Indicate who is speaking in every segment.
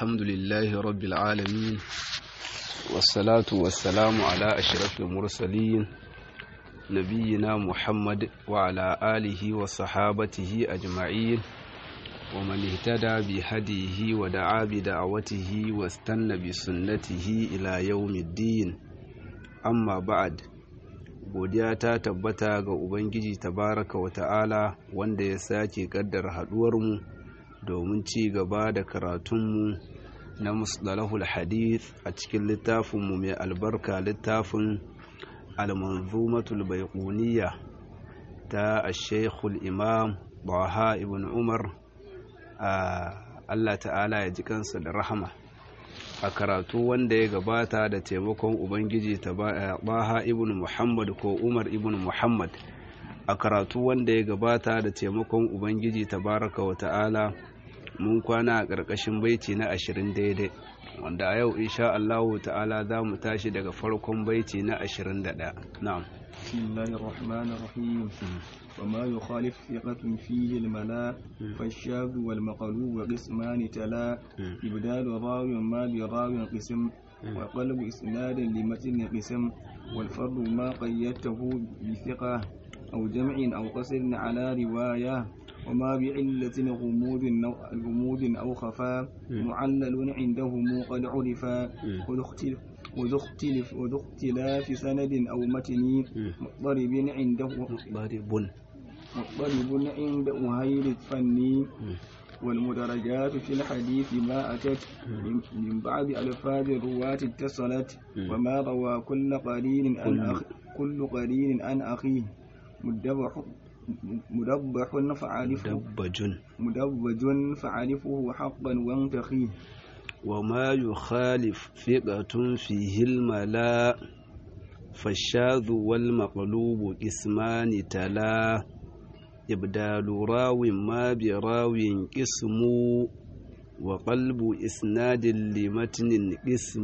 Speaker 1: الحمد لله رب العالمين والصلاة والسلام على أشرف المرسلين نبينا محمد وعلى آله وصحابته أجمعين ومن اهتدى بهديه ودعا بدعوته واستنى بسنته إلى يوم الدين أما بعد godiya ta tabbata ga Ubangiji tabaraka wa ta'ala wanda ya sake kaddar haduwarmu domin ci gaba da karatunmu na musdalahul hadith a cikin littafinmu mai albarka littafin almanzumatul baiquniya ta ashekul imam baha ibn umar a Allah ta'ala ya ji kansa da rahama a karatu wanda ya gabata da taimakon ubangiji ta baha ibn muhammad ko umar ibn muhammad a karatu wanda ya gabata da taimakon ubangiji tabaraka wa ta'ala mun kwana a ƙarƙashin baiti na ashirin daidai wanda a yau insha Allah ta'ala za mu tashi daga farkon baiti na ashirin da ɗaya na'am
Speaker 2: بسم الله الرحمن الرحيم وما يخالف ثقة فيه الملاء فالشاذ والمقلوب قسمان تلا إبدال راو ما براو قسم وقلب إسناد لمتن قسم والفرد ما قيدته بثقة أو جمع أو قصر على رواية وما بعلة غموض أو غموض أو خفاء معلل عندهم قد عرفا وذو اختلف وذو اختلاف سند أو متن مضطرب عنده
Speaker 1: مضطرب
Speaker 2: مضطرب عند أهيل الفني والمدرجات في الحديث ما أتت من بعد ألفاظ الرواة اتصلت وما روى كل قرين أن أخ كل قرين أن أخيه مدبح مدبح فعرفه
Speaker 1: مدبج
Speaker 2: مدبج فعرفه حقا وانتخيه
Speaker 1: وما يخالف ثقة فيه الملاء فالشاذ والمقلوب اسمان تلا إبدال راو ما براو قسم وقلب إسناد لمتن قسم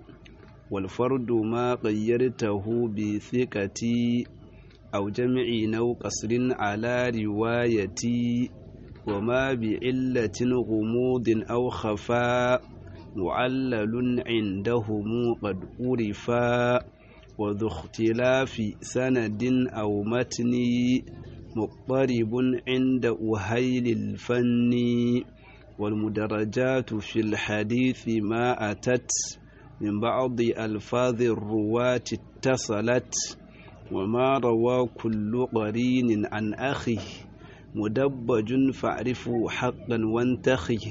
Speaker 1: والفرد ما غيرته بثقتي أو جمع أو قصر على روايتي وما بعلة غموض أو خفاء معلل عندهم قد عرفا وذو اختلاف سند أو متن مضطرب عند أهيل الفن والمدرجات في الحديث ما أتت من بعض ألفاظ الرواة اتصلت وما روى كل قرين عن أخيه مدبج فاعرفه حقا وانتخيه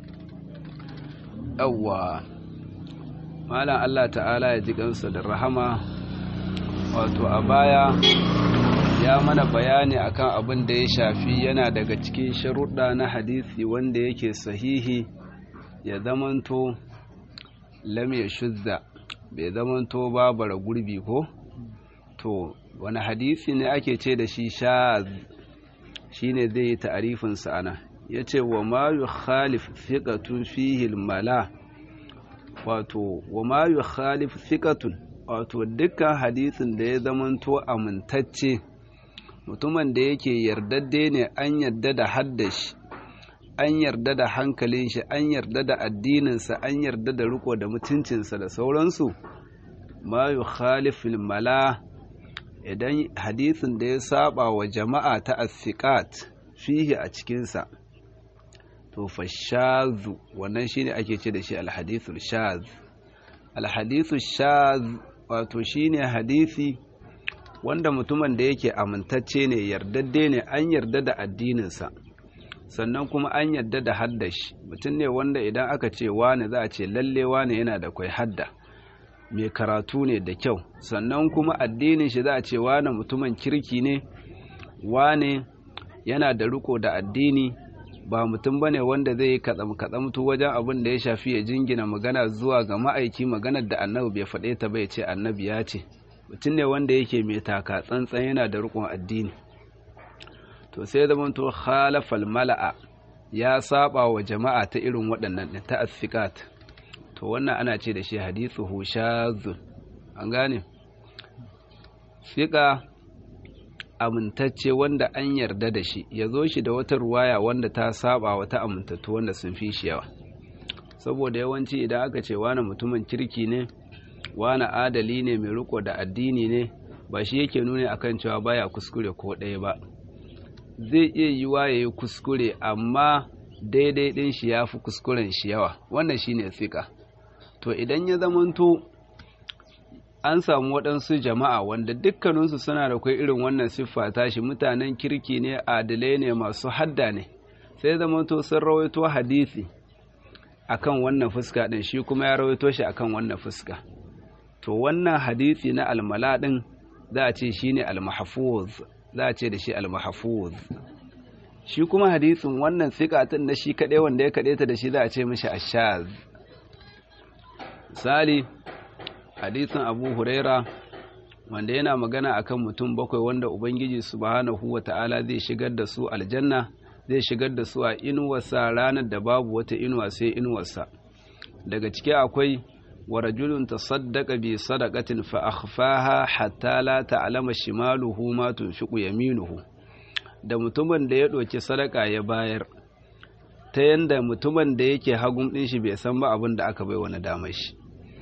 Speaker 1: أوى malam Allah ta'ala ya ji gansa da rahama wato a baya ya mana bayani akan abin da ya shafi yana daga cikin sharuɗa na hadisi wanda yake sahihi ya zamanto lam ya shuzza bai zamanto babara gurbi ko to wani hadisi ne ake ce da shi shaz shine zai yi ta'arifinsa ana ya ce wa ma yi khalif fiƙatun fihil mala wato wa ma yi khalif fiƙatun wato dukkan hadisin da ya zamanto amintacce mutumin da yake yardadde ne an yarda da haddashi an yarda da hankalin shi an yarda da addininsa an yarda da riko da mutuncinsa da sauransu ma yi khalifin mala idan hadisin da ya saba wa jama'a ta asiqat fihi a cikinsa to fa shazu wannan shine ake ce da shi alhadithul shaz alhadithul shaz wato shine hadisi wanda mutumin da yake amintacce ne yardadde ne an yarda da addininsa sannan kuma an yarda da haddashi mutum ne wanda idan aka ce wane za a ce lalle wane yana da kwai hadda mai karatu ne da kyau sannan kuma addinin shi za a ce wane mutumin kirki ne wane yana da riko da addini ba mutum bane wanda zai yi katsam-katsamtu wajen abin da ya shafi ya jingina magana zuwa ga ma'aiki maganar da annabi bai faɗe ta bai ce annabi ya ce mutum ne wanda yake mai taka tsantsan yana da rikon addini to sai zama to khalafal mala'a ya saba wa jama'a ta irin waɗannan ta asfiqat to wannan ana ce da shi hadithu shazun an gane fiqa amintacce wanda an yarda da shi ya zo shi da wata ruwaya wanda ta saba wata amintattu wanda sun fi shi yawa saboda yawanci idan aka ce wani mutumin kirki ne wani adali ne mai riko da addini ne ba shi yake nuni akan cewa baya kuskure ko ɗaya ba zai iya yiwa ya yi kuskure amma daidai ɗin shi ya fi kuskuren shi yawa wannan shi ne fika to idan ya zamanto an samu waɗansu jama'a wanda dukkaninsu suna da kai irin wannan siffa tashi mutanen kirki ne adalai ne masu hadda ne sai zamanto sun rawaito hadisi akan wannan fuska ɗin shi kuma ya rawaito shi akan wannan fuska to wannan hadisi na almala ɗin za a ce shi ne almahafuz za a ce da shi almahafuz shi kuma hadisin wannan sikatun na shi kaɗai wanda ya kaɗe ta da shi za a ce mishi ashaz misali hadisin abu huraira wanda yana magana akan mutum bakwai wanda ubangiji subhanahu wa ta'ala zai shigar da su aljanna zai shigar da su a inuwarsa ranar da babu wata inuwa sai inuwarsa daga ciki akwai wa rajulun tasaddaqa bi sadaqatin fa akhfaha hatta la ta'lama shimaluhu ma tunfiqu yaminuhu da mutumin da ya ɗauki sadaka ya bayar ta yanda mutumin da yake hagun ɗin shi bai san ba abin da aka bai wani damar shi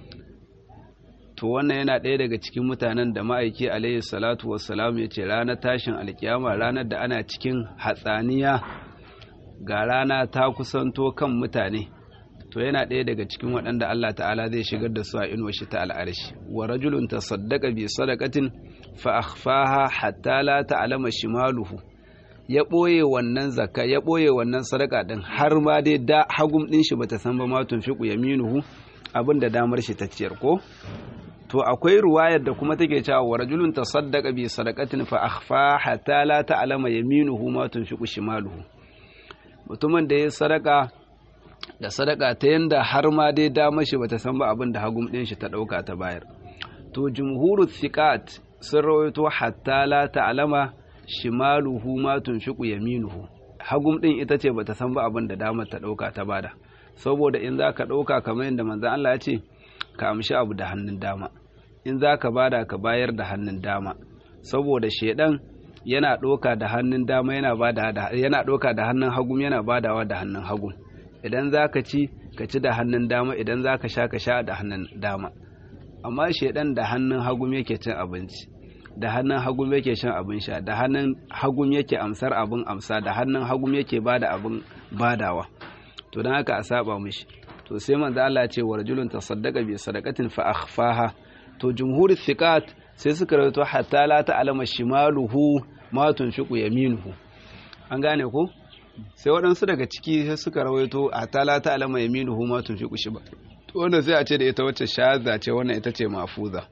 Speaker 1: to wannan yana ɗaya daga cikin mutanen da ma'aiki alayhi salatu wassalam ya ce ranar tashin alkiyama ranar da ana cikin hatsaniya ga rana ta kusanto kan mutane to yana ɗaya daga cikin waɗanda Allah ta'ala zai shigar da su a inuwa shi ta al'arshi wa rajulun tasaddaqa bi sadaqatin fa akhfaha hatta la ta'lama shimaluhu ya ɓoye wannan zakka ya ɓoye wannan sadaka ɗin har ma dai da hagum ɗin shi bata san ba ma tunfiqu yaminuhu abin da damar shi ta ciyar ko to akwai ruwayar da kuma take cewa wa rajulun tasaddaqa bi sadaqatin fa akhfa hatta la ta'lama yaminuhu ma tunfiqu shimaluhu mutumin da ya sadaka da sadaka ta yanda har ma dai damar shi bata san ba abin da hagum ɗin shi ta ɗauka ta bayar to jumhurut thiqat sun rawaito hatta la ta'lama shimaluhu ma tunfiqu yaminuhu hagum din ita ce bata san ba abin da damar ta dauka ta bada saboda in zaka dauka kamar yadda manzon Allah ya ce ka amshi abu da hannun dama in zaka bada ka bayar da hannun dama saboda shedan yana doka da hannun dama yana bada da yana doka da hannun hagum yana badawa da hannun hagum idan zaka ci ka ci da hannun dama idan zaka sha ka sha da hannun dama amma shedan da hannun hagum yake cin abinci da hannun hagum yake shan abin sha da hannun hagum yake amsar abin amsa da hannun hagum yake bada abin badawa to don haka a saba mishi to sai manzo Allah ce wa rajulun tasaddaqa bi sadaqatin fa akhfaha to jumhur thiqat sai suka rawaito hatta la ta'lama shimaluhu ma tunfiqu yaminuhu an gane ko sai waɗansu daga ciki sai suka rawaito hatta la ta'lama yaminuhu ma tunfiqu shiba to wannan sai a ce da ita wacce shaza ce wannan ita ce mafuza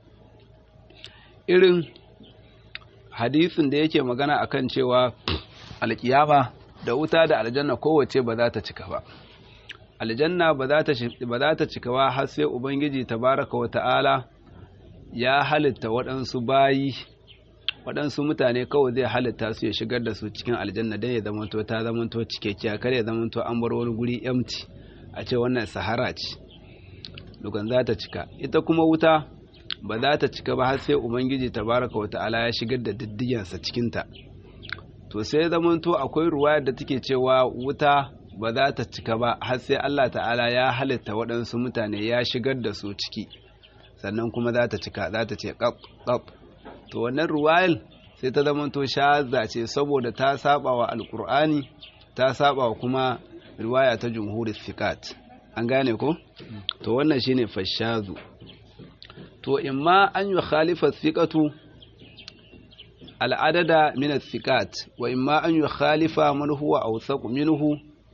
Speaker 1: irin hadisin da yake magana akan cewa alkiyama da wuta da aljanna kowace ba za ta cika ba aljanna ba za ta cika ba har sai ubangiji tabaraka wa ta'ala ya halitta waɗansu bayi waɗansu mutane kawai zai halitta su ya shigar da su cikin aljanna don ya zamanto ta zamanto cikakkiya kar ya zamanto an bar wani guri empty a ce wannan sahara ce dukan za ta cika ita kuma wuta ba za ta cika ba har sai ubangiji tabaraka wa ta'ala ya shigar da diddigensa cikinta to sai zamanto akwai ruwayar da take cewa wuta ba za ta cika ba har sai Allah ta'ala ya halitta waɗansu mutane ya shigar da su ciki sannan kuma za ta cika za ta ce ƙaf ƙaf to wannan ruwayar sai ta zamanto shaza ce saboda ta saba wa alkur'ani ta saba wa kuma riwaya ta jumhurin fikat an gane ko to wannan shine fashazu to imma an yi khalifa thiqatu al'adada min thiqat wa imma an yi khalifa man huwa awsaq minhu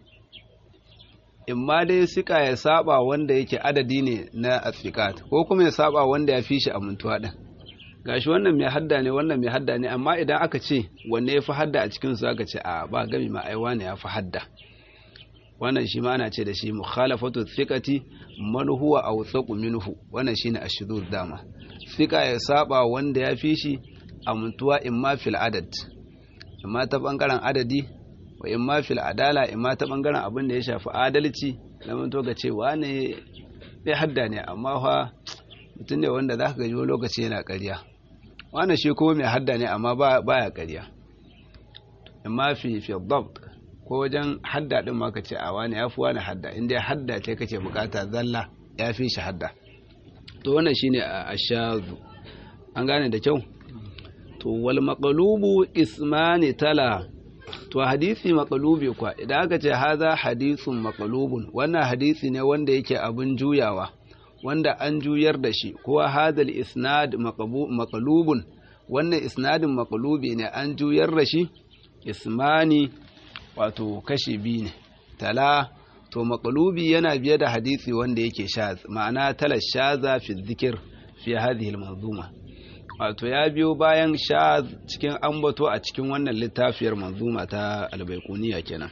Speaker 1: imma dai sika ya saba wanda yake adadi ne na thiqat ko kuma ya saba wanda ya fi shi amintuwa din gashi wannan mai hadda ne wannan mai hadda ne amma idan aka ce wanne ya fi hadda a cikin su aka ce a ba gami ma aiwa ne ya fi hadda wannan shi ma ana ce da shi mukhalafatu thiqati man huwa awthaqu minhu wannan shine ashdur dama thiqa ya saba wanda ya fi shi amintuwa imma fil adad imma ta bangaren adadi wa imma fil adala imma ta bangaren abin da ya shafi adalci zaman to ga cewa ne bai hadda ne amma fa mutum ne wanda zaka ga lokaci yana ƙarya wannan shi kuma mai hadda ne amma baya ƙarya imma fi fi dabt ko wajen hadda din ma ka ce a wani yafi wani hadda inda ya hadda ce kace bukata zalla ya fi shi hadda to wannan shine ashazu an gane da kyau to wal maqlubu ismani tala to hadisi maqlubi kwa idan aka ce haza hadisun maqlubun wannan hadisi ne wanda yake abin juyawa wanda an juyar da shi ko hadal isnad maqlubun wannan isnadin maqlubi ne an juyar da shi ismani wato kashi biyu ne tala to maqlubi yana biye da hadisi wanda yake shaz ma'ana tala shaza fi dhikr fi hadhihi al-manzuma wato ya biyo bayan shaz cikin ambato a cikin wannan littafiyar manzuma ta albaikuniya kenan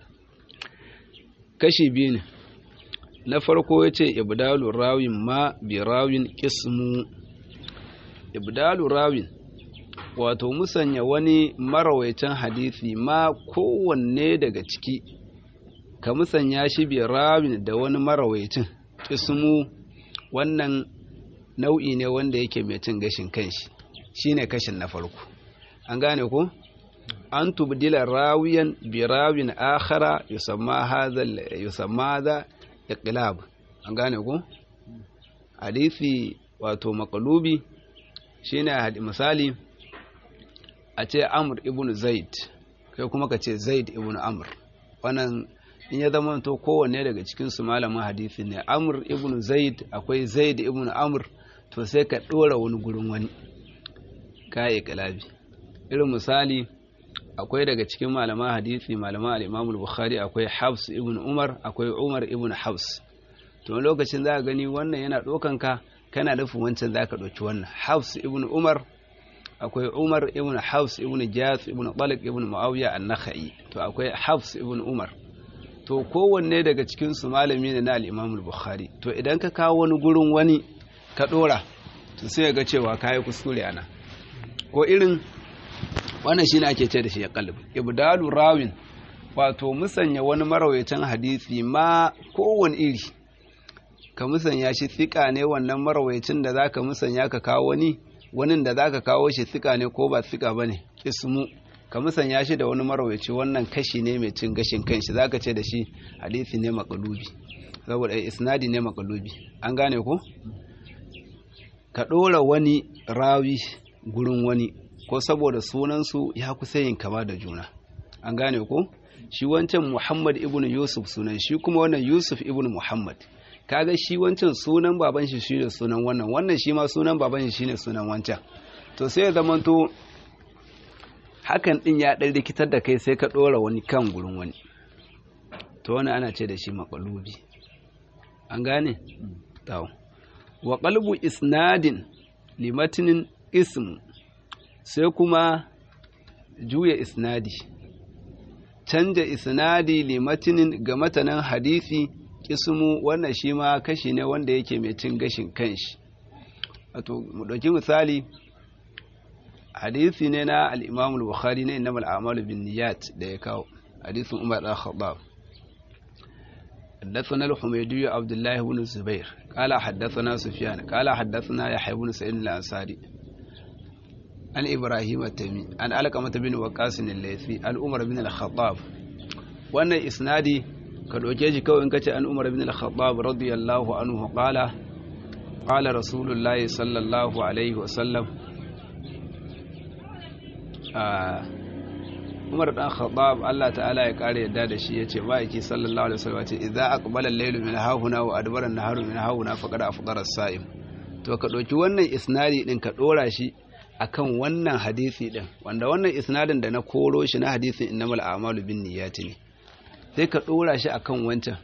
Speaker 1: kashi biyu ne na farko ya ce ibdalu rawin ma bi rawin kismu ibdalu rawin wato musanya wani marawaicin hadisi ma kowanne daga ciki ka musanya shi bi rawin da wani marawaicin kismu wannan nau'i ne wanda yake mai cin gashin kanshi shine kashin na farko an gane ko an tubdila rawiyan bi rawin akhara yusamma hadha yusamma hadha iqlab an gane ko hadisi wato maqlubi shine misali a ce amr ibn zaid kai kuma ka ce zaid ibn amr wannan in ya zama to kowanne daga cikin su malamin hadisi ne amr ibn zaid akwai zaid ibn amr to sai ka ɗora wani gurin wani kayi kalabi irin misali akwai daga cikin malaman hadisi malaman al'imamul bukhari akwai habs ibn umar akwai umar ibn habs to lokacin za ka gani wannan yana ɗaukan ka kana nufin wancan za ka ɗauki wannan habs ibn umar akwai umar ibn habs ibn jas ibn talib ibn muawiya an-nakhai to akwai habs ibn umar to kowanne daga cikin su malami ne na al-imamul bukhari to idan ka kawo wani gurin wani ka dora to sai ga cewa kayi kuskure ana ko irin wannan shine ake ce da shi qalb ibdalu rawin wato musanya wani marawaitan hadisi ma kowane iri ka musanya shi tsika ne wannan marawaicin da zaka musanya ka kawo wani wani da zaka kawo shi tsika ne ko ba tsika bane ismu ka musanya shi da wani marawaici wannan kashi ne mai cin gashin kanshi zaka ce da shi hadisi ne maqlubi saboda isnadi ne maqlubi an gane ko ka ɗora wani rawi gurin wani ko saboda sunansu ya kusa yin kama da juna an gane ko shi wancan muhammad ibn yusuf sunan shi kuma wannan yusuf ibn muhammad kaga shi wancan sunan baban shi shine sunan wannan wannan shi ma sunan baban shi shine sunan wancan to sai ya zamanto hakan din ya ɗan rikitar da kai sai ka ɗora wani kan gurin wani to wani ana ce da shi makalubi an gane? tawo wa qalbu isnadin limatinin ism sai kuma juya isnadi canja isnadi limatinin ga matanan hadisi ismu wannan shi ma kashi ne wanda yake mai cin gashin kanshi wato mu ɗauki misali hadisi ne na al-Imam al-Bukhari ne innamal a'malu binniyat da ya kawo hadisin Umar bin Khattab حدثنا الحميدي عبد الله بن الزبير قال حدثنا سفيان قال حدثنا يحيى بن سعيد الأنصاري عن إبراهيم التيمي عن علقمة بن وقاص الليثي عن عمر بن الخطاب وأن إسنادي قد وجيج كو إن عن عمر بن الخطاب رضي الله عنه قال قال رسول الله صلى الله عليه وسلم آه Umar dan Khattab Allah ta'ala ya kare yadda da shi yace ma'aiki sallallahu alaihi wasallam ce idza aqbala al-laylu min hahuna wa adbara an-naharu min hahuna faqad afṭara as-sa'im to ka ɗauki wannan isnadi din ka ɗora shi akan wannan hadisi din wanda wannan isnadin da na koro shi na hadisin innamal a'malu bin niyyati ne sai ka ɗora shi akan wancan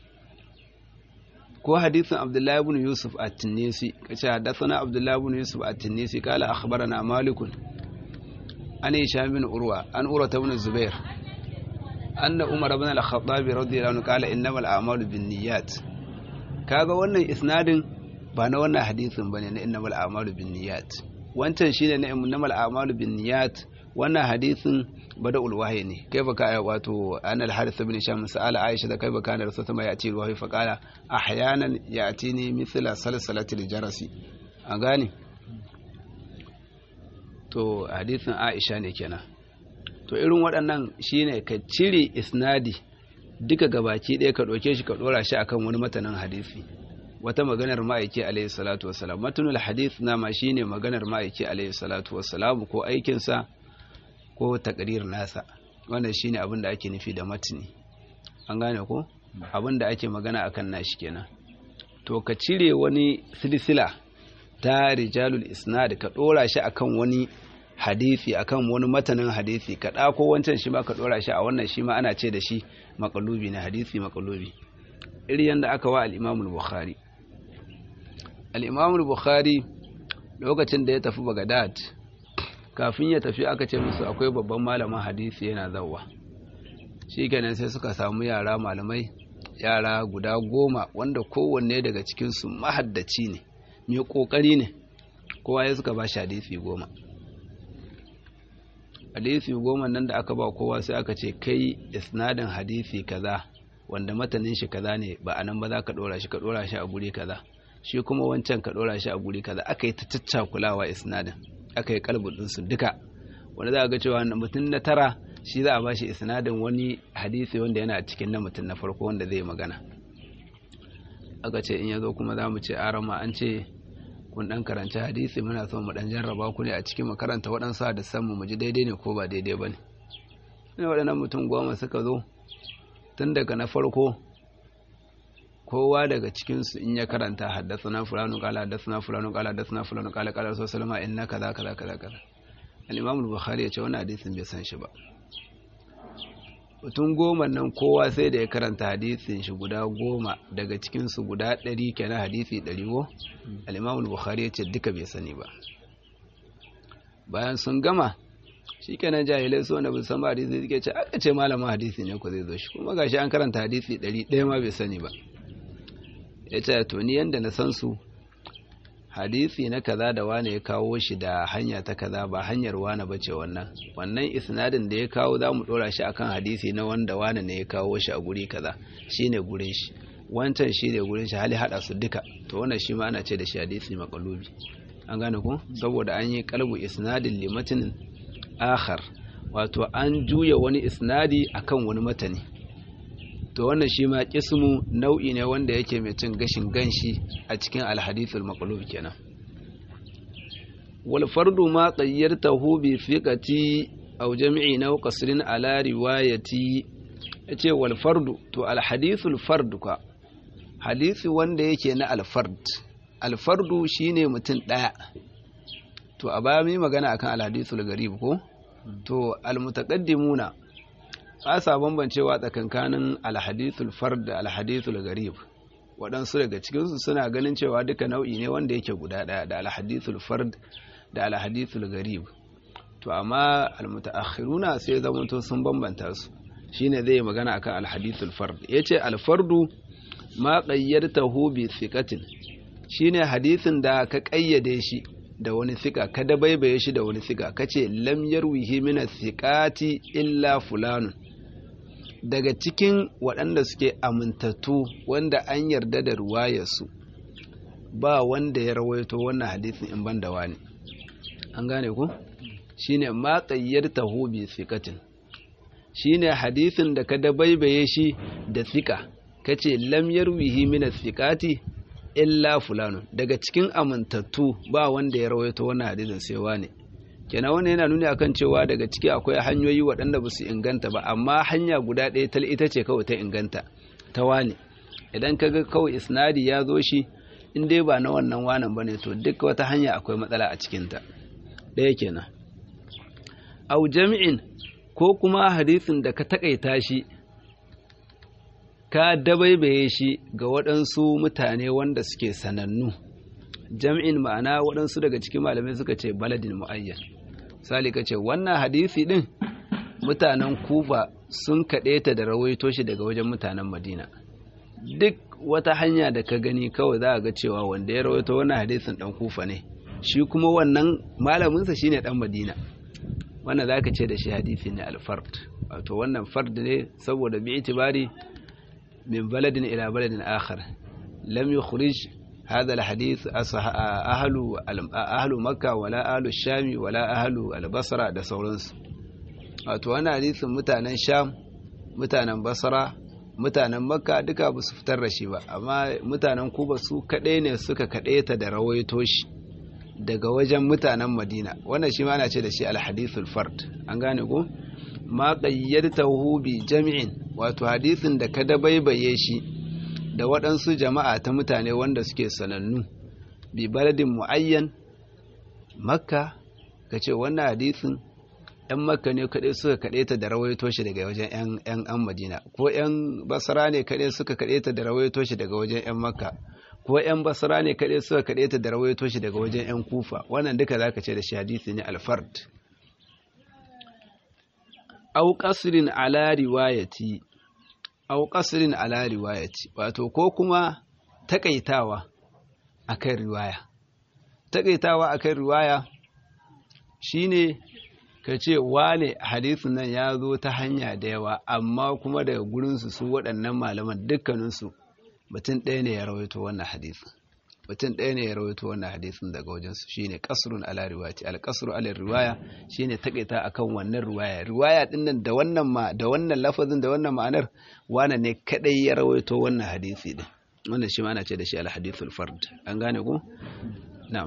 Speaker 1: ko hadisin Abdullahi ibn Yusuf at-Tinisi kace hadathana Abdullahi ibn Yusuf at-Tinisi kala akhbarana Malikun an Hisham bin Urwa an Urwa ibn Zubair anna Umar ibn al-Khattab radiyallahu anhu kala innamal a'malu bin niyyat kaga wannan isnadin ba na wannan hadisin bane na innamal a'malu bin niyyat wancan shine na innamal a'malu bin niyyat wannan hadisin bada ulwahi ne kai baka wato anal harith ibn sham sa'ala aisha da kai baka na rasul ya ce ruwahi fa qala ahyanan ya'tini mithla salsalatil jarasi an gane to hadisin aisha ne kenan to irin waɗannan shine ka cire isnadi duka gabaki ɗaya ka ɗauke shi ka ɗora shi akan wani matanin hadisi wata maganar ma'aiki alaihi salatu wassalam matunul hadith na ma shine maganar ma'aiki alaihi salatu wassalam ko aikinsa ko takrir nasa wannan shine abin da ake nufi da matni an gane ko abin da ake magana akan nashi kenan to ka cire wani silsila ta rijalul isnad ka dora shi akan wani hadisi akan wani matanin hadisi ka ɗako wancan shi ma ka dora shi a wannan shi ma ana ce da shi makalubi na hadisi makalubi iri yanda aka wa al-Imam al-Bukhari al-Imam al-Bukhari lokacin da ya tafi Baghdad kafin ya tafi aka ce musu akwai babban malamin hadisi yana zawwa shikenan sai suka samu yara malamai yara guda goma wanda kowanne daga cikinsu mahaddaci ne mai ƙoƙari ne kowa ya suka ba shi hadisi goma hadisi goma nan da aka ba kowa sai aka ce kai isnadin hadisi kaza wanda matanin shi kaza ne ba a nan ba za ka ɗora shi ka ɗora shi a guri kaza shi kuma wancan ka ɗora shi a guri kaza aka yi ta caccakulawa isnadin aka yi kalbin su duka wanda za a ga cewa mutum na tara shi za a ba shi isnadin wani hadisi wanda yana cikin na mutum na farko wanda zai magana aka ce in ya zo kuma za mu ce arama an ce kun dan karanci hadisi muna son mu dan jarraba ku ne a cikin makaranta waɗansu da san mu ji daidai ne ko ba daidai ba ne ne waɗannan mutum goma suka zo tun daga na farko kowa daga cikinsu in ya karanta haddasa na fulanu kala haddasa na fulanu kala haddasa na fulanu kala kala rasul salama in na kaza kaza kaza kaza al-imam al-bukhari ya ce wannan hadisin bai san shi ba mutum goma nan kowa sai da ya karanta hadisin shi guda goma daga cikinsu guda ɗari kenan hadisi ɗari wo al-imam al-bukhari ya ce duka bai sani ba bayan sun gama shi kenan jahilai su wanda bai san ba hadisi suke ce aka ce malamin hadisi ne ko zai zo shi kuma gashi an karanta hadisi ɗari ɗaya ma bai sani ba ya ce to ni yanda na san su hadisi na kaza da wane ya kawo shi da hanya ta kaza ba hanyar wane bace wannan wannan isnadin da ya kawo za mu dora shi akan hadisi na wanda wane ne ya kawo shi a guri kaza shine gurin shi wancan shine gurin shi hali hada su duka to wannan shi ma ana ce da shi hadisi maqlubi an gane ko saboda an yi kalbu isnadin limatin akhar wato an juya wani isnadi akan wani matani to wannan shi ma kismu nau'i ne wanda yake mai cin gashin ganshi a cikin alhadithul maqlub kenan wal fardu ma qayyartahu bi fiqati aw jam'i naw qasrin ala riwayati yace wal fardu to alhadithul fard ka hadisi wanda yake na alfard alfardu shine mutum daya to a baya mai magana akan alhadithul garib ko to almutaqaddimuna asa bambancewa tsakankanin alhadithul fard da alhadithul garib waɗansu daga cikinsu suna ganin cewa duka nau'i ne wanda yake guda ɗaya da alhadithul fard da alhadithul garib to amma almutaakhiruna sai zamanto sun bambanta su shine zai magana akan alhadithul fard yace alfardu ma qayyartahu bi thiqatin shine hadisin da ka kayyade shi da wani thika ka dabaibaye shi da wani thika kace lam yarwihi min thiqati illa fulanun daga cikin waɗanda suke amintattu wanda an yarda da ruwayarsu ba wanda ya rawaito wannan hadisin in ban da wani an gane ku shine ma qayyartahu bi thiqatin shine hadisin da ka dabaibaye shi da thika kace lam yarwihi min thiqati illa fulanu daga cikin amintattu ba wanda ya rawaito wannan hadisin sai wani kenan wannan yana nuni akan cewa daga ciki akwai hanyoyi waɗanda ba su inganta ba amma hanya guda ɗaya tal ita ce kawai ta inganta ta wani idan kaga kawai isnadi ya zo shi in dai ba na wannan wanan bane to duk wata hanya akwai matsala a cikinta ɗaya kenan au jami'in ko kuma hadisin da ka takaita shi ka dabaibaye shi ga waɗansu mutane wanda suke sanannu jam'in ma'ana waɗansu daga cikin malamai suka ce baladin mu'ayyan sali ka ce wannan hadisi ɗin mutanen kuba sun kaɗe ta da rawaito shi daga wajen mutanen madina duk wata hanya da ka gani kawai za a ga cewa wanda ya rawaito wannan hadisin ɗan kufa ne shi kuma wannan malaminsa shine ɗan madina wannan za ka ce da shi hadisi ne alfard wato wannan fard ne saboda bi itibari min baladin ila baladin akhar lam yukhrij هذا الحديث أهل أهل مكة ولا أهل الشام ولا أهل البصرة da sauransu wato wani hadisin mutanen sham mutanen basra mutanen makka duka ba su fitar da shi ba amma mutanen kuba su kaɗai ne suka kaɗe ta da rawaito shi daga wajen mutanen madina wannan shi ma ana ce da shi alhadithul fard an gane ko ma qayyadtahu bi jami'in wato hadisin da ka dabaibaye shi da waɗansu jama'a ta mutane wanda suke sanannu bi baladin muayyan makka kace wannan hadisin ‘yan makka ne kaɗai suka kaɗe ta da rawaito shi daga wajen ‘yan an madina ko ‘yan basara ne kaɗai suka kaɗe ta da rawaito shi daga wajen ‘yan makka ko ‘yan basara ne kaɗai suka kaɗe ta da rawaito shi daga wajen ‘yan kufa wannan duka za ka ce da shi hadisi ne alfard au qasrin ala riwayati au qasrin ala riwayati wato ko kuma takaitawa akan riwaya takaitawa akan riwaya shine ka ce wane hadisin nan ya zo ta hanya da yawa amma kuma daga gurinsu su waɗannan malaman dukkaninsu mutum ɗaya ne ya rawaito wannan hadisin mutum ɗaya ne ya rawaito wannan hadisin daga wajensu shine kasrun ala riwayati al kasru ala riwaya shine takaita akan wannan riwaya riwaya din nan da wannan ma da wannan lafazin da wannan ma'anar wane ne kadai ya rawaito wannan hadisi din wannan shi ma ana ce da shi al hadithul fard an gane ko na'am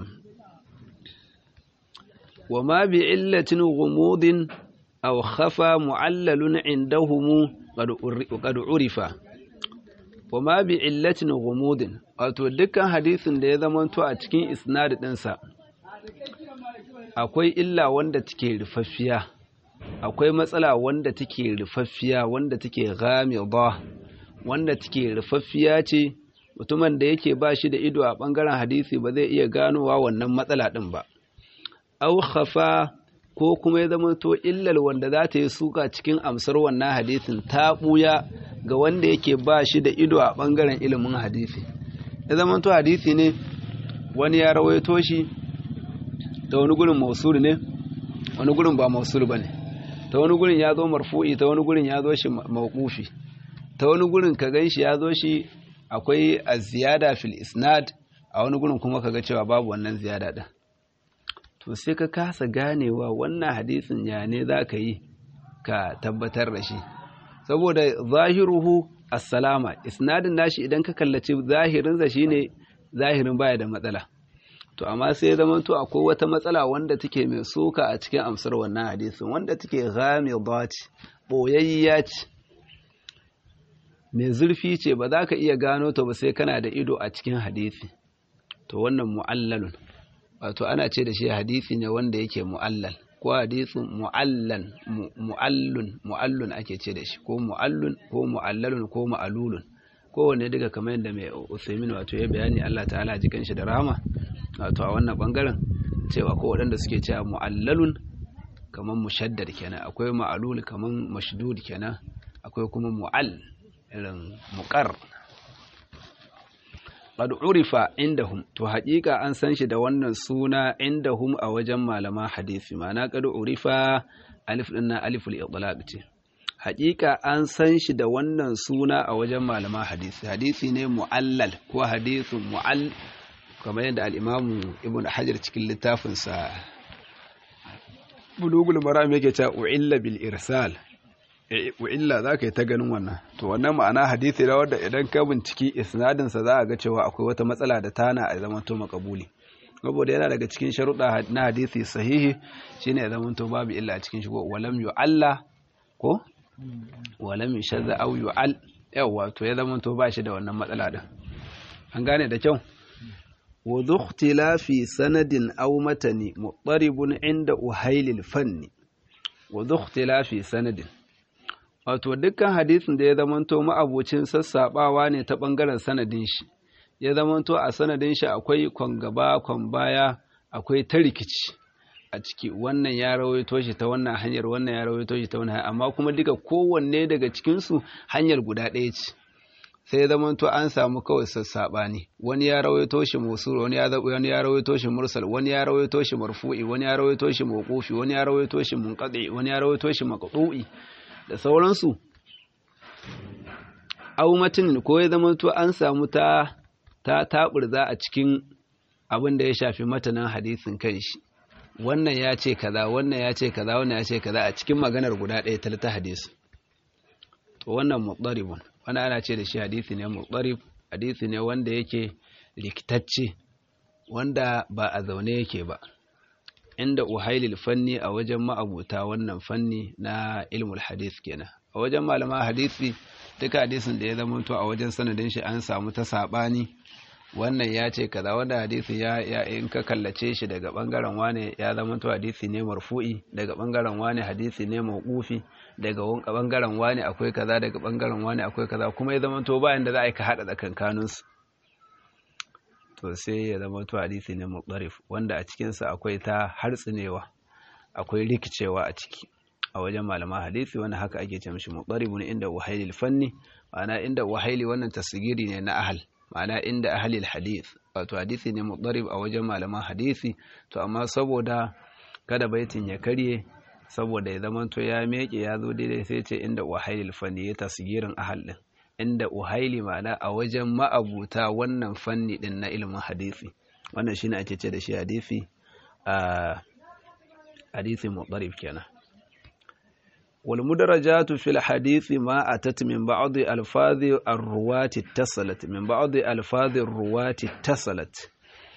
Speaker 1: وما بعلة غموض أو خفى معلل عندهم قد عرف وما بعلة غموض wato dukkan hadisin da ya zamanto a cikin isnad ɗinsa akwai illa wanda take rufaffiya akwai matsala wanda take rufaffiya wanda take ghamida wanda take rufaffiya ce mutumin da yake ba shi da ido a ɓangaren hadisi ba zai iya ganowa wannan matsala ɗin ba au khafa ko kuma ya zama to illal wanda za ta yi suka cikin amsar wannan hadisin ta buya ga wanda yake ba shi da ido a bangaren ilimin hadisi ya zama to hadisi ne wani ya rawaito shi ta wani gurin mausul ne wani gurin ba mausul ba ne ta wani gurin ya zo marfu'i ta wani gurin ya zo shi mawqufi ta wani gurin ka gan shi ya zo shi akwai ziyada fil isnad a wani gurin kuma ka ga cewa babu wannan ziyada din to sai ka kasa ganewa wannan hadisin ya ne za ka yi ka tabbatar da shi saboda zahiruhu assalama isnadin nashi idan ka kallaci zahirinsa shine zahirin baya da matsala to amma sai zama to akwai wata matsala wanda take mai soka a cikin amsar wannan hadisin wanda take ghamida ce boyayya ce mai zurfi ce ba za ka iya gano ta ba sai kana da ido a cikin hadisi to wannan mu'allalun wato ana ce da shi hadisi ne wanda yake mu'allal ko hadisin mu'allan mu'allun mu'allun ake ce da shi ko mu'allun ko mu'allalun ko mu'alulun kowanne daga kamar yadda mai Usaimin wato ya bayani Allah ta'ala ji kanshi da rahama wato a wannan bangaren cewa ko waɗanda suke cewa mu'allalun kamar mushaddad kenan akwai ma'alul kamar mashdud kenan akwai kuma mu'all irin muqar qad urifa indahum to haƙiƙa an san shi da wannan suna indahum a wajen malama hadisi ma'ana qad urifa alif din nan aliful itlaq ce haƙiƙa an san shi da wannan suna a wajen malama hadisi hadisi ne mu'allal ko hadisin mu'all kamar yadda al-imamu ibn hajar cikin littafin sa bulugul maram yake cewa u'illa bil irsal illa za ka yi ta ganin wannan to wannan ma'ana hadithi da wadda idan ka binciki isnadinsa za a ga cewa akwai wata matsala da tana a zaman to makabuli saboda yana daga cikin sharuɗa na hadithi sahihi shine ya zaman to babu illa a cikin shi ko walam yu'alla ko walam yushadda aw yu'al yawa to ya zaman to ba shi da wannan matsala din an gane da kyau wa dhukhtilafi sanadin aw matani mutaribun inda uhailil fanni wa dhukhtilafi sanadin wato dukkan hadisin da ya zamanto ma'abucin sassaɓawa ne ta ɓangaren sanadin shi ya zamanto a sanadin shi akwai kwan gaba kwan baya akwai ta rikici a ciki wannan ya rawaito shi ta wannan hanyar wannan ya rawaito shi ta wannan hanyar amma kuma duka kowanne daga cikinsu hanyar guda ɗaya ce sai ya zamanto an samu kawai sassaɓani wani ya rawaito shi musul wani ya wani ya rawaito shi mursal wani ya rawaito shi marfu'i wani ya rawaito shi mawqufi wani ya rawaito shi munqati wani ya rawaito shi maqtu'i da sauransu aumatin ko ya zama to an samu ta ta taburza a cikin abin da ya shafi matanan hadisin kanshi wannan ya ce kaza wannan ya ce kaza wannan ya ce kaza a cikin maganar guda ɗaya ta ta hadisi to wannan mutsaribun wannan ana ce da shi hadisi ne mutsarib hadisi ne wanda yake rikitacce wanda ba a zaune yake ba inda uhailil fanni a wajen ma'abuta wannan fanni na ilmul hadis kenan a wajen malama hadisi duka hadisin da ya zama to a wajen sanadin shi an samu ta sabani wannan ya ce kaza wanda hadisi ya ya in ka kallace shi daga bangaren wane ya zama to hadisi ne marfu'i daga bangaren wane hadisi ne mawqufi daga bangaren wane akwai kaza daga bangaren wane akwai kaza kuma ya zama to bayan da za a yi ka hada tsakankanin su to sai ya zama to hadisi ne mutarif wanda a cikin sa akwai ta hartsinewa akwai rikicewa a ciki a wajen malaman hadisi wanda haka ake ce mishi mutaribun inda wahailil fanni ma'ana inda wahaili wannan tasgiri ne na ahal ma'ana inda ahalil hadith wato hadisi ne mutarib a wajen malaman hadisi to amma saboda kada baitin ya karye saboda ya zama to ya meke ya zo daidai sai ce inda wahailil fanni ya tasgirin ahal din inda uhaili ma'ana a wajen ma'abuta wannan fanni din na ilimin hadisi wannan shine ake ce da shi hadisi a hadisi mutarib kenan والمدرجات في الحديث ما أتت من بعض ألفاظ الرواة اتصلت من بعض ألفاظ الرواة اتصلت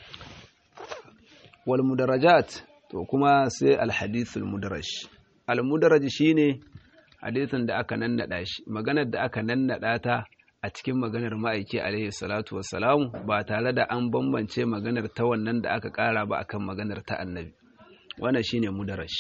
Speaker 1: والمدرجات to kuma sai alhadith almudaraj almudaraj shine hadithin da aka nannada shi maganar da aka nannada ta a cikin maganar ma'aiki alaihi salatu wassalamu ba tare da an bambance maganar ta wannan da aka kara ba akan maganar ta annabi wannan shine mudaraj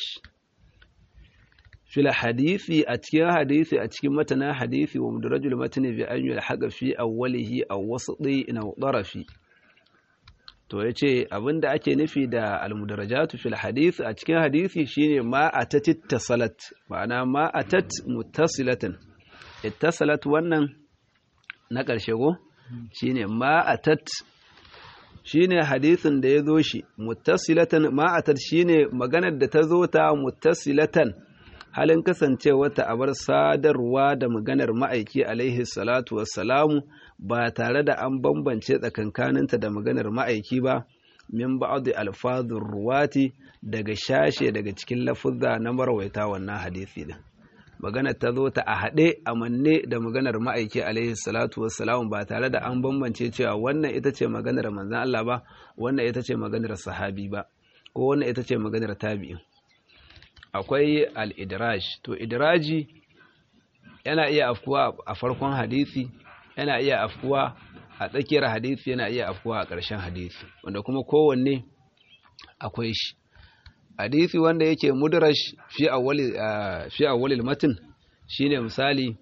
Speaker 1: fil hadisi a cikin hadisi a cikin matana hadisi wa mudarajul matni bi an yulhaqa fi awwalihi aw wasati aw darafi to yace abinda ake nufi da al mudarajatu fil hadisi a cikin hadisi shine ma atat ittasalat ma'ana ma atat muttasilatan ittasalat wannan na karshe go shine ma atat shine hadisin da ya zo shi muttasilatan ma atat shine maganar da ta zo ta muttasilatan halin kasancewarta a bar sadarwa da maganar ma'aiki alaihi salatu wassalamu ba tare da an bambance tsakankaninta da maganar ma'aiki ba min ba'adu alfazun ruwati daga shashe daga cikin lafuzza na marwaita wannan hadisi din maganar ta zo ta a haɗe a manne da maganar ma'aiki alaihi salatu wassalamu ba tare da an bambance cewa wannan ita ce maganar manzan Allah ba wannan ita ce maganar sahabi ba ko wannan ita ce maganar tabi'in akwai al'idiraj to idiraji yana iya afkuwa a farkon hadisi yana iya afkuwa a tsakiyar hadisi yana iya afkuwa a ƙarshen hadisi wanda kuma kowanne akwai shi hadisi wanda yake mudrash fi awwalil matin shine misali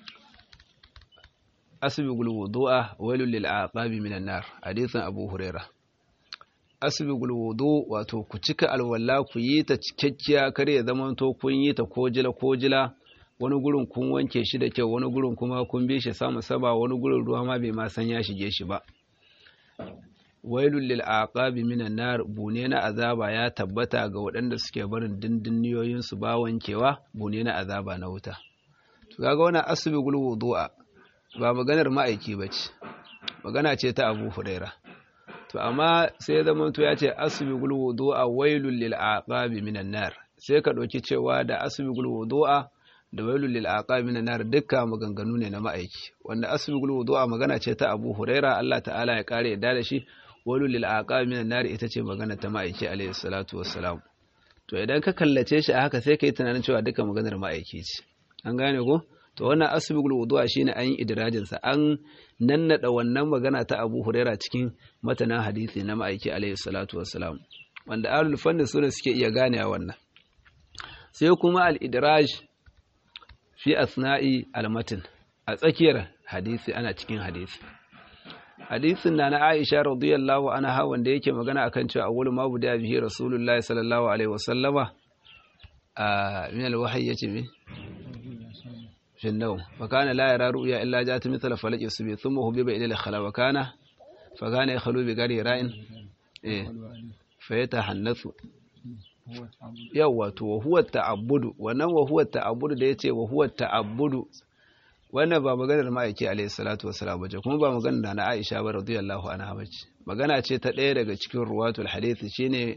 Speaker 1: asbigul wudu'a wailul lil aqabi minan nar hadisin abu hurairah asibigul wudu wato ku cika alwala ku yi ta cikakkiya kar ya zama to kun yi ta kojila kojila wani gurin kun wanke shi da kyau wani gurin kuma kun bi shi sama saba wani gurin ruwa ma bai ma san ya shige shi ba wailul lil aqabi minan nar bune na azaba ya tabbata ga waɗanda suke barin dindinniyoyin su ba wankewa bune na azaba na wuta to kaga wannan asibigul wudu'a ba maganar ma'aiki bace magana ce ta Abu Hurairah to amma sai ya zama to ya ce asbigul wudu'a wailul lil aqabi minan nar sai ka ɗauki cewa da asbigul wudu'a da wailul lil aqabi minan nar dukka maganganu ne na ma'aiki wanda asbigul wudu'a magana ce ta Abu Huraira Allah ta'ala ya kare yadda da shi wailul lil aqabi minan nar ita ce magana ta ma'aiki alayhi salatu wassalam to idan ka kallace shi a haka sai ka yi tunanin cewa duka maganar ma'aiki ce an gane ko to wannan asbigul wudu'a shine an yi idrajin sa an nannada wannan magana ta Abu Huraira cikin matanan hadisi na ma'aiki alaihi salatu wassalam wanda ahlul fanni sune suke iya gane wannan sai kuma al-idraj fi asna'i al-matn a tsakiyar hadisi ana cikin hadisi hadisin na na Aisha radiyallahu anha wanda yake magana akan cewa awwalu ma buda bihi rasulullahi sallallahu alaihi wasallama a min al-wahyi yace me في النوم فكان لا يرى رؤيا إلا جاءت مثل فلج الصبي ثم هبب إلى الخلا وكان فكان يخلو بغير راء إيه فيتحنث yawa to wa huwa ta'abbudu wannan wa huwa ta'abbudu da yace wa huwa ta'abbudu wannan ba maganar ma'aiki alayhi salatu wassalam bace kuma ba maganar na Aisha ba radiyallahu anha bace magana ce ta ɗaya daga cikin ruwatul hadith shine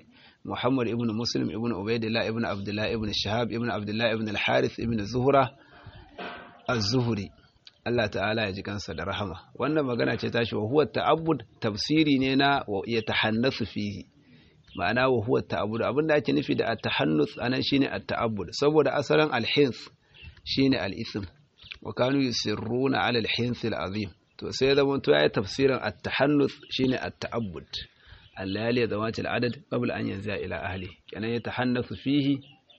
Speaker 1: Muhammad ibn Muslim ibn Ubaidillah ibn Abdullah ibn Shahab ibn Abdullah ibn al-Harith ibn Zuhra az-Zuhri Allah ta'ala ya ji kansa da rahama wannan magana ce tashi wa huwa ta'abbud tafsiri ne na ya tahannasu fihi ma'ana wa huwa ta'abbud abinda ake nufi da at-tahannus anan shine at-ta'abbud saboda asalin al-hins shine al-ism wa kanu yusirruna 'ala al-hins al-azim to sai da mun to yayi tafsirin at-tahannus shine at-ta'abbud al-layali zawat al-adad qabla an yanzu ila ahli kenan ya tahannasu fihi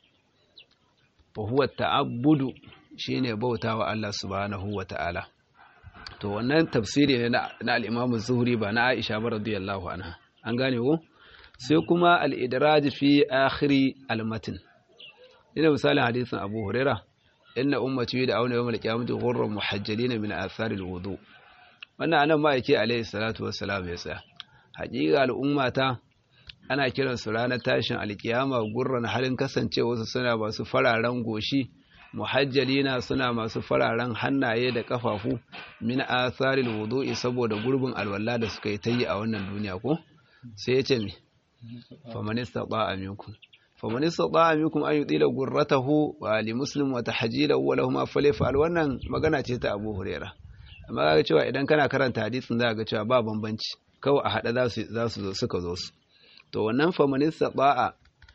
Speaker 1: wa huwa at-ta'abbud shine bautawa Allah subhanahu wa ta'ala to wannan tafsiri ne na al-Imam Zuhri ba na Aisha ba radiyallahu anha an gane ko sai kuma al-idraj fi akhiri al-matn ina misalin hadisin Abu Huraira inna ummati da auna yawmal qiyamati ghurran muhajjalin min athar al-wudu wannan anan ma yake alayhi salatu wassalam ya tsaya haƙiƙa al'ummata ana kiran su ranar tashin alkiyama gurran halin kasancewa su suna masu fararen goshi muhajjalina suna masu fararen hannaye da kafafu min asaril wudu'i saboda gurbin alwala da suka yi tayi a wannan duniya ko sai yace me faman istata'a minkum faman istata'a minkum an yudila gurratahu wa li muslim wa tahjilahu wa lahum afalifal wannan magana ce ta Abu Huraira amma ga cewa idan kana karanta hadisin za ga cewa ba bambanci kawai a hada za su za su zo suka zo su to wannan faman istata'a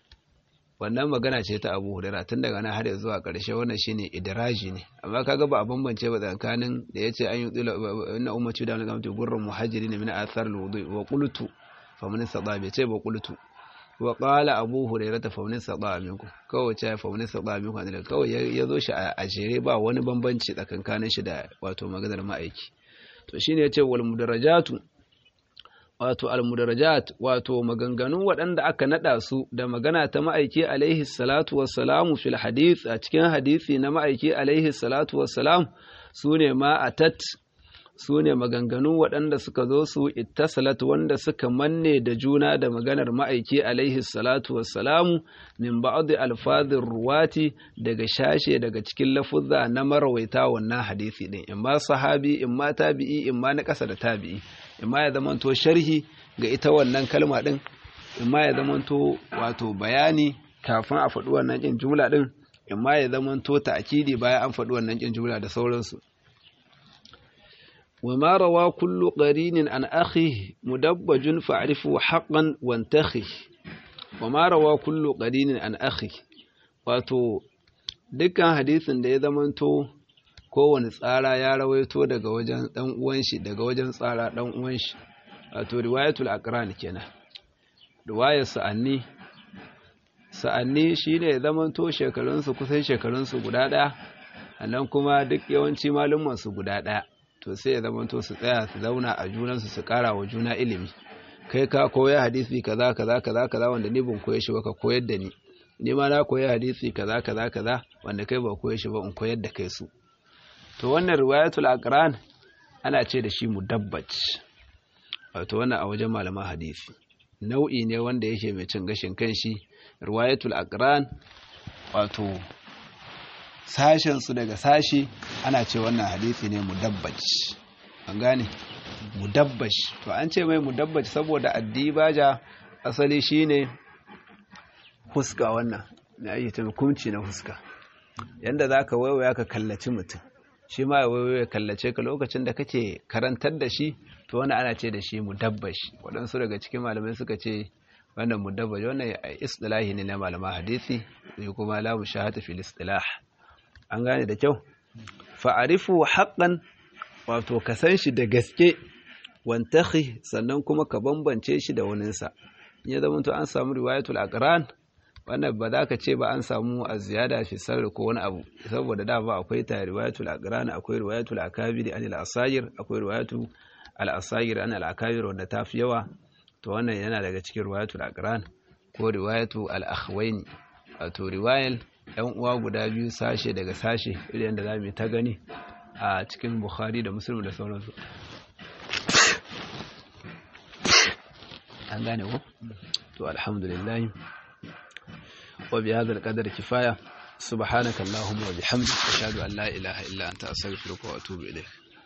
Speaker 1: wannan magana ce ta Abu Hurairah tun daga nan har zuwa ƙarshe wannan shine idraji ne amma kaga ba a bambance ba tsakanin da yace an yi tsila inna ummati da wannan gurrun muhajirin min athar alwudu wa qultu faman sada bai ce ba qultu wa qala Abu Hurairah faman sada minku kawai ce faman sada minku ne kawai ya zo shi a jere ba wani bambanci tsakankanin shi da wato maganar ma'aiki to shine yace wal mudarajatu wato almudarajat wato maganganun waɗanda aka naɗa su da magana ta ma'aiki alaihi salatu wassalamu fil hadith a cikin hadisi na ma'aiki alaihi salatu wassalam su ne ma'atat su ne maganganun waɗanda suka zo su ittasalat wanda suka manne da juna da maganar ma'aiki alaihi salatu wassalamu min ba'd alfadhir ruwati daga shashe daga cikin lafuzza na marawaita wannan hadisi din in ma sahabi in ma tabi'i in ma na ƙasa da tabi'i imma ya zamanto sharhi ga ita wannan kalma din imma ya zamanto wato bayani kafin a faɗi wannan ƙin jumla din imma ya zamanto ta'kidi bayan an faɗi wannan ƙin jumla da sauransu وما روى كل قرين عن أخيه مدبج فاعرفه حقا وانتخه وما روى كل قرين عن أخيه wato dukkan hadisin da ya zamanto kowane tsara ya rawaito daga wajen dan uwan shi daga wajen tsara dan uwan shi wato riwayatul aqran kenan riwayar sa'anni sa'anni shine zaman to shekarun su kusan shekarun su guda daya annan kuma duk yawanci malumman su guda daya to sai ya zaman to su tsaya su zauna a junan su su kara wa juna ilimi kai ka koya hadisi kaza kaza kaza kaza wanda ni ban koye shi ba ka koyar da ni ni ma na koya hadisi kaza kaza kaza wanda kai ba koye shi ba in koyar da kai su to wannan riwayatul aqran ana ce da shi mudabbaj wato wannan a wajen malaman hadisi nau'i ne wanda yake mai cin gashin kanshi riwayatul aqran wato sashen su daga sashi ana ce wannan hadisi ne mudabbaj an gane mudabbaj to an ce mai mudabbaj saboda addibaja asali shine huska wannan na ayyuta hukunci na huska yanda zaka waiwaya ka kallaci mutum shi ma ya kallace ka lokacin da kake karantar da shi to wani ana ce da shi mudabbash waɗansu daga cikin malamai suka ce wannan mudabbash wannan istilahi ne na malama hadisi sai kuma la mushahata fil istilah an gane da kyau fa'arifu haqqan wato ka san shi da gaske wantakhi sannan kuma ka bambance shi da waninsa ya zama to an samu riwayatul aqran wannan ba za ka ce ba an samu a ziyada fi sarri ko wani abu saboda da ba akwai ta riwayatul aqran akwai riwayatul akabir an al asagir akwai riwayatul al asagir an al akabir wanda ta fi yawa to wannan yana daga cikin riwayatul aqran ko riwayatu al akhwaini wato riwayal yan uwa guda biyu sashe daga sashe irin da zamu ta gani a cikin bukhari da muslim da sauransu an gane ko to alhamdulillah وبهذا القدر كفاية سبحانك اللهم وبحمدك أشهد أن لا إله إلا أنت أستغفرك وأتوب إليك